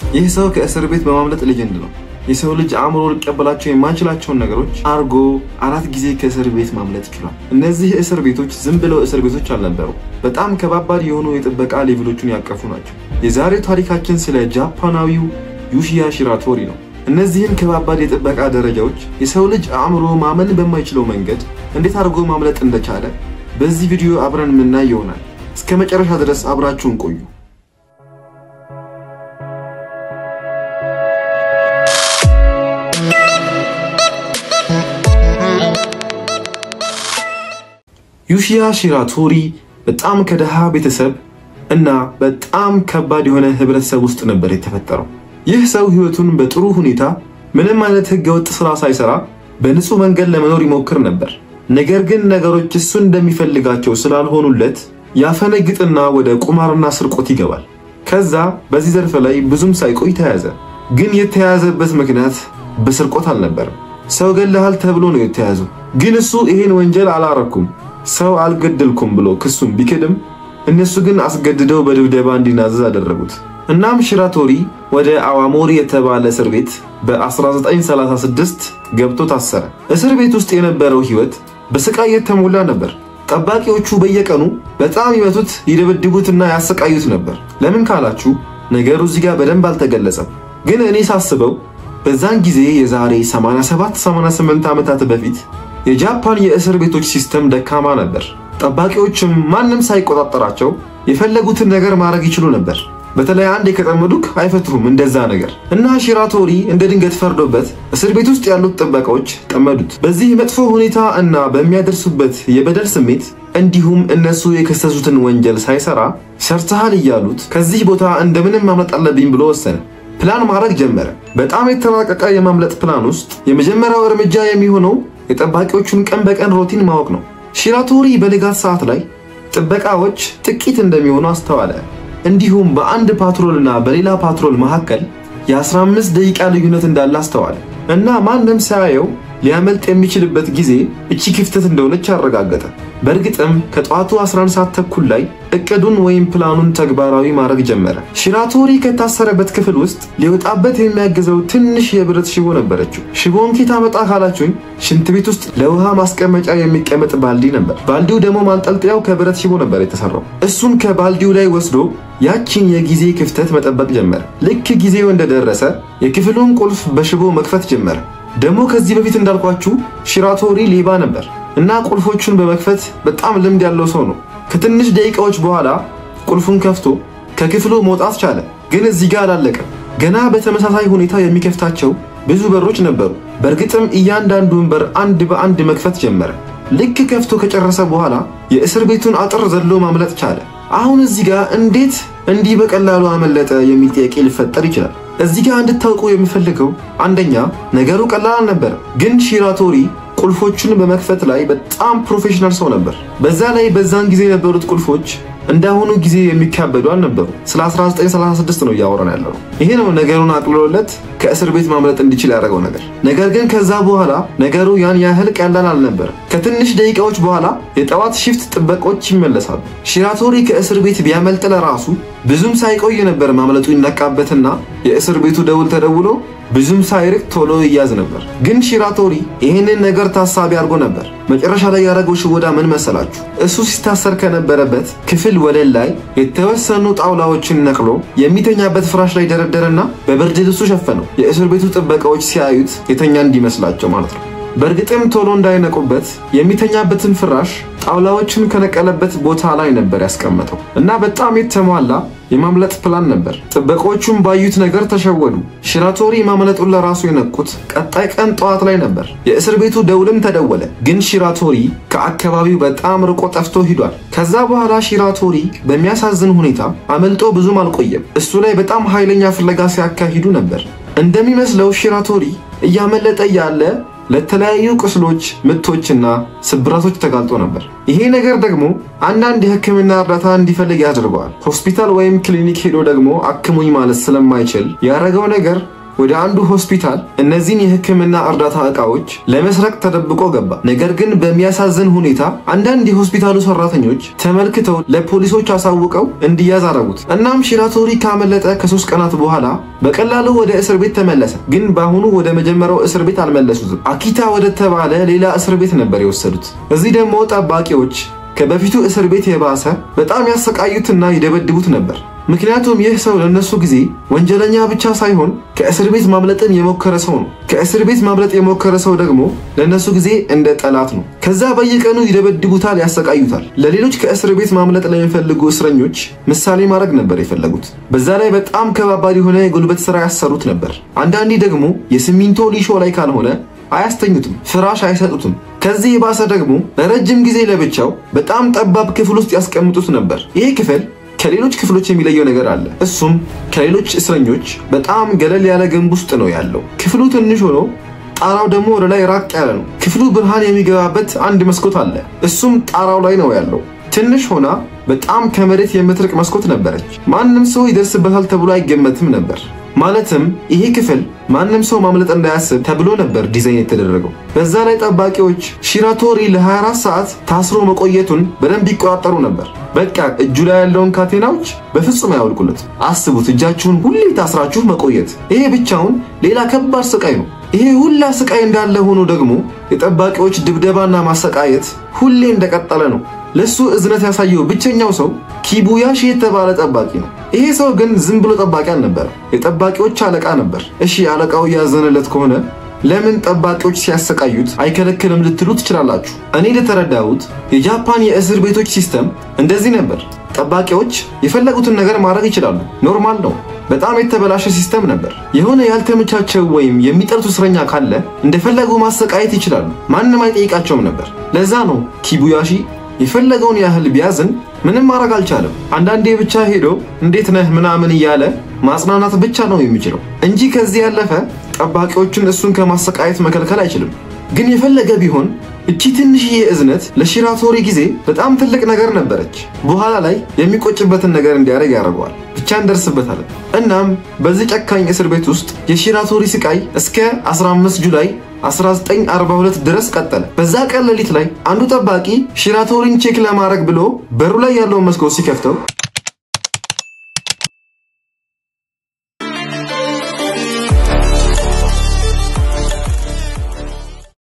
ይህ ሰው ከእስር ቤት በማምለጥ ሌጀንድ ነው። የሰው ልጅ አእምሮ ሊቀበላቸው የማይችላቸውን ነገሮች አርጎ አራት ጊዜ ከእስር ቤት ማምለጥ ችሏል። እነዚህ እስር ቤቶች ዝም ብለው እስር ቤቶች አልነበሩ። በጣም ከባባድ የሆኑ የጥበቃ ሌቭሎችን ያቀፉ ናቸው። የዛሬው ታሪካችን ስለ ጃፓናዊው ዩሺያ ሺራቶሪ ነው። እነዚህን ከባባድ የጥበቃ ደረጃዎች የሰው ልጅ አእምሮ ማመን በማይችለው መንገድ እንዴት አድርጎ ማምለጥ እንደቻለ በዚህ ቪዲዮ አብረን የምናይ ይሆናል። እስከ መጨረሻ ድረስ አብራችሁን ቆዩ። ዩሺያ ሺራቶሪ በጣም ከደሃ ቤተሰብ እና በጣም ከባድ የሆነ ህብረተሰብ ውስጥ ነበር የተፈጠረው። ይህ ሰው ህይወቱን በጥሩ ሁኔታ ምንም አይነት ህገወጥ ስራ ሳይሰራ በንጹህ መንገድ ለመኖር ይሞክር ነበር። ነገር ግን ነገሮች እሱ እንደሚፈልጋቸው ስላልሆኑለት ያፈነግጥና ወደ ቁማርና ስርቆት ይገባል። ከዛ በዚህ ዘርፍ ላይ ብዙም ሳይቆይ ተያዘ። ግን የተያዘበት ምክንያት በስርቆት አልነበረም። ሰው ገለሃል ተብሎ ነው የተያዘው። ግን እሱ ይሄን ወንጀል አላረኩም፣ ሰው አልገደልኩም ብሎ ክሱን ቢክድም እነሱ ግን አስገድደው በድብደባ እንዲናዘዝ አደረጉት። እናም ሺራቶሪ ወደ አዋሞሪ የተባለ እስር ቤት በ1936 ገብቶ ታሰረ። እስር ቤት ውስጥ የነበረው ህይወት በስቃይ የተሞላ ነበር። ጠባቂዎቹ በየቀኑ በጣም ይመቱት፣ ይደበድቡትና ያሰቃዩት ነበር። ለምን ካላችሁ ነገሩ እዚህ ጋር በደንብ አልተገለጸም። ግን እኔ ሳስበው በዛን ጊዜ የዛሬ 87 88 ዓመታት በፊት የጃፓን የእስር ቤቶች ሲስተም ደካማ ነበር። ጠባቂዎችም ማንም ሳይቆጣጠራቸው የፈለጉትን ነገር ማድረግ ይችሉ ነበር። በተለይ አንድ ከጠመዱክ አይፈትሩም እንደዛ ነገር እና ሺራቶሪ እንደ ድንገት ፈርዶበት እስር ቤት ውስጥ ያሉት ጥበቃዎች ጠመዱት። በዚህ መጥፎ ሁኔታ እና በሚያደርሱበት የበደል ስሜት እንዲሁም እነሱ የከሰሱትን ወንጀል ሳይሰራ ሰርተሃል እያሉት ከዚህ ቦታ እንደምንም ማምለጥ አለብኝ ብሎ ወሰነ። ፕላን ማድረግ ጀመረ። በጣም የተራቀቀ የማምለጥ ፕላን ውስጥ የመጀመሪያው እርምጃ የሚሆነው የጠባቂዎቹን ቀን በቀን ሮቲን ማወቅ ነው። ሺራቶሪ በንጋት ሰዓት ላይ ጥበቃዎች ጥቂት እንደሚሆኑ አስተዋለ። እንዲሁም በአንድ ፓትሮልና በሌላ ፓትሮል መካከል የ15 ደቂቃ ልዩነት እንዳለ አስተዋለ እና ማንም ሳያየው ሊያመልጥ የሚችልበት ጊዜ እቺ ክፍተት እንደሆነች አረጋገጠ። በእርግጥም ከጠዋቱ 11 ሰዓት ተኩል ላይ እቅዱን ወይም ፕላኑን ተግባራዊ ማድረግ ጀመረ። ሺራቶሪ ከታሰረበት ክፍል ውስጥ ሊወጣበት የሚያግዘው ትንሽ የብረት ሽቦ ነበረችው። ሽቦን ኬት አመጣ ካላችሁኝ ሽንት ቤት ውስጥ ለውሃ ማስቀመጫ የሚቀመጥ ባልዲ ነበር። ባልዲው ደግሞ ማንጠልጠያው ከብረት ሽቦ ነበር የተሰራው። እሱን ከባልዲው ላይ ወስዶ ያቺን የጊዜ ክፍተት መጠበቅ ጀመረ። ልክ ጊዜው እንደደረሰ የክፍሉን ቁልፍ በሽቦ መክፈት ጀመረ። ደግሞ ከዚህ በፊት እንዳልኳችሁ ሺራቶሪ ሌባ ነበር እና ቁልፎቹን በመክፈት በጣም ልምድ ያለው ሰው ነው። ከትንሽ ደቂቃዎች በኋላ ቁልፉን ከፍቶ ከክፍሉ መውጣት ቻለ። ግን እዚህ ጋር አላለቀም። ገና በተመሳሳይ ሁኔታ የሚከፍታቸው ብዙ በሮች ነበሩ። በእርግጥም እያንዳንዱን በር አንድ በአንድ መክፈት ጀመረ። ልክ ከፍቶ ከጨረሰ በኋላ የእስር ቤቱን አጥር ዘሎ ማምለጥ ቻለ። አሁን እዚህ ጋር እንዴት እንዲህ በቀላሉ አመለጠ የሚል ጥያቄ ሊፈጠር ይችላል። እዚህ ጋር እንድታውቁ የምፈልገው አንደኛ ነገሩ ቀላል አልነበረ፣ ግን ሺራቶሪ ቁልፎቹን በመክፈት ላይ በጣም ፕሮፌሽናል ሰው ነበር። በዛ ላይ በዛን ጊዜ የነበሩት ቁልፎች እንዳሁኑ ጊዜ የሚካበዱ አልነበሩ። ስለ 1936 ነው እያወራን ያለው። ይሄ ነው ነገሩን አቅልሎለት ከእስር ቤት ማምለጥ እንዲችል ያደረገው ነገር። ነገር ግን ከዛ በኋላ ነገሩ ያን ያህል ቀላል አልነበረ። ከትንሽ ደቂቃዎች በኋላ የጠዋት ሽፍት ጥበቆች ይመለሳሉ። ሺራቶሪ ከእስር ቤት ቢያመልጥ ለራሱ ብዙም ሳይቆይ ነበር ማምለጡ ይነቃበትና የእስር ቤቱ ደውል ተደውሎ ብዙም ሳይርቅ ቶሎ ይያዝ ነበር። ግን ሺራቶሪ ይህንን ነገር ታሳቢ አድርጎ ነበር። መጨረሻ ላይ ያደረገው ሽወዳ ምን መሰላችሁ? እሱ ሲታሰር ከነበረበት ክፍል ወለል ላይ የተወሰኑ ጣውላዎችን ነቅሎ የሚተኛበት ፍራሽ ላይ ደረደረና በብርድ ልብሱ ሸፈነው። የእስር ቤቱ ጥበቃዎች ሲያዩት የተኛ እንዲመስላቸው ማለት ነው። በእርግጥም ቶሎ እንዳይነቁበት የሚተኛበትን ፍራሽ ጣውላዎችን ከነቀለበት ቦታ ላይ ነበር ያስቀመጠው እና በጣም የተሟላ የማምለጥ ፕላን ነበር። ጥበቆቹም ባዩት ነገር ተሸወዱ። ሺራቶሪ ማምለጡን ለራሱ የነቁት ቀጣይ ቀን ጠዋት ላይ ነበር። የእስር ቤቱ ደውልም ተደወለ፣ ግን ሺራቶሪ ከአካባቢው በጣም ርቆ ጠፍቶ ሂዷል። ከዛ በኋላ ሺራቶሪ በሚያሳዝን ሁኔታ አመልጦ ብዙም አልቆየም። እሱ ላይ በጣም ኃይለኛ ፍለጋ ሲያካሂዱ ነበር። እንደሚመስለው ሺራቶሪ እያመለጠ ያለ ለተለያዩ ቁስሎች፣ ምቶችና ስብራቶች ተጋልጦ ነበር። ይሄ ነገር ደግሞ አንዳንድ የሕክምና እርዳታ እንዲፈልግ ያደርገዋል። ሆስፒታል ወይም ክሊኒክ ሄዶ ደግሞ አክሙኝ ማለት ስለማይችል ያደረገው ነገር ወደ አንዱ ሆስፒታል እነዚህን የሕክምና እርዳታ ዕቃዎች ለመስረቅ ተደብቆ ገባ። ነገር ግን በሚያሳዝን ሁኔታ አንዳንድ የሆስፒታሉ ሰራተኞች ተመልክተው ለፖሊሶች አሳውቀው እንዲያዝ አረጉት። እናም ሺራቶሪ ካመለጠ ከሶስት ቀናት በኋላ በቀላሉ ወደ እስር ቤት ተመለሰ። ግን በአሁኑ ወደ መጀመሪያው እስር ቤት አልመለሱትም። አኪታ ወደ ተባለ ሌላ እስር ቤት ነበር የወሰዱት። እዚህ ደግሞ ጠባቂዎች ከበፊቱ እስር ቤት የባሰ በጣም ያሰቃዩትና ይደበድቡት ነበር። ምክንያቱም ይህ ሰው ለነሱ ጊዜ ወንጀለኛ ብቻ ሳይሆን ከእስር ቤት ማምለጥን የሞከረ ሰው ነው። ከእስር ቤት ማምለጥ የሞከረ ሰው ደግሞ ለነሱ ጊዜ እንደ ጠላት ነው። ከዛ በየቀኑ ይደበድቡታል፣ ያሰቃዩታል። ለሌሎች ከእስር ቤት ማምለጥ ለሚፈልጉ እስረኞች ምሳሌ ማድረግ ነበር የፈለጉት። በዛ ላይ በጣም ከባባድ የሆነ የጉልበት ስራ ያሰሩት ነበር። አንዳንዴ ደግሞ የሲሚንቶ ሊሾ ላይ ካልሆነ አያስተኙትም፣ ፍራሽ አይሰጡትም። ከዚህ የባሰ ደግሞ ለረጅም ጊዜ ለብቻው በጣም ጠባብ ክፍል ውስጥ ያስቀምጡት ነበር። ይህ ክፍል ከሌሎች ክፍሎች የሚለየው ነገር አለ። እሱም ከሌሎች እስረኞች በጣም ገለል ያለ ግንብ ውስጥ ነው ያለው። ክፍሉ ትንሽ ሆኖ ጣራው ደግሞ ወደ ላይ ራቅ ያለ ነው። ክፍሉ ብርሃን የሚገባበት አንድ መስኮት አለ። እሱም ጣራው ላይ ነው ያለው። ትንሽ ሆና በጣም ከመሬት የምትርቅ መስኮት ነበረች። ማንም ሰው ይደርስበታል ተብሎ አይገመትም ነበር። ማለትም ይሄ ክፍል ማንም ሰው ማምለጥ እንዳያስብ ተብሎ ነበር ዲዛይን የተደረገው። በዛ ላይ ጠባቂዎች ሺራቶሪ ለ24 ሰዓት ታስሮ መቆየቱን በደንብ ይቆጣጠሩ ነበር። በቃ እጁ ላይ ያለውን ካቴናዎች በፍጹም አያወልቁለት። አስቡት፣ እጃችሁን ሁሌ ታስራችሁ መቆየት። ይሄ ብቻውን ሌላ ከባድ ስቃይ ነው። ይሄ ሁላ ስቃይ እንዳለ ሆኖ ደግሞ የጠባቂዎች ድብደባና ማሰቃየት ሁሌ እንደቀጠለ ነው። ለሱ እዝነት ያሳየው ብቸኛው ሰው ኪቡያሺ የተባለ ጠባቂ ነው። ይሄ ሰው ግን ዝም ብሎ ጠባቂ አልነበረ፣ የጠባቂዎች አለቃ ነበር። እሺ አለቃው እያዘነለት ከሆነ ለምን ጠባቂዎች ሲያሰቃዩት አይከለክልም ልትሉ ትችላላችሁ። እኔ እንደተረዳሁት የጃፓን የእስር ቤቶች ሲስተም እንደዚህ ነበር። ጠባቂዎች የፈለጉትን ነገር ማድረግ ይችላሉ። ኖርማል ነው። በጣም የተበላሸ ሲስተም ነበር። የሆነ ያልተመቻቸው ወይም የሚጠሉት እስረኛ ካለ እንደፈለጉ ማሰቃየት ይችላሉ። ማንም አይጠይቃቸውም ነበር። ለዛ ነው ኪቡያሺ የፈለገውን ያህል ቢያዝን ምንም ማድረግ አልቻለም። አንዳንዴ ብቻ ሄዶ እንዴት ነህ ምናምን እያለ ማጽናናት ብቻ ነው የሚችለው እንጂ ከዚህ ያለፈ ጠባቂዎችን እሱን ከማሰቃየት መከልከል አይችልም። ግን የፈለገ ቢሆን እቺ ትንሽዬ እዝነት ለሺራቶሪ ጊዜ በጣም ትልቅ ነገር ነበረች። በኋላ ላይ የሚቆጭበትን ነገር እንዲያደርግ ያደርገዋል። ብቻ እንደርስበታለን። እናም በዚህ ጨካኝ እስር ቤት ውስጥ የሺራቶሪ ስቃይ እስከ 15 ጁላይ 1942 ድረስ ቀጠለ። በዛ ቀን ሌሊት ላይ አንዱ ጠባቂ ሺራቶሪን ቼክ ለማድረግ ብሎ በሩ ላይ ያለውን መስኮት ሲከፍተው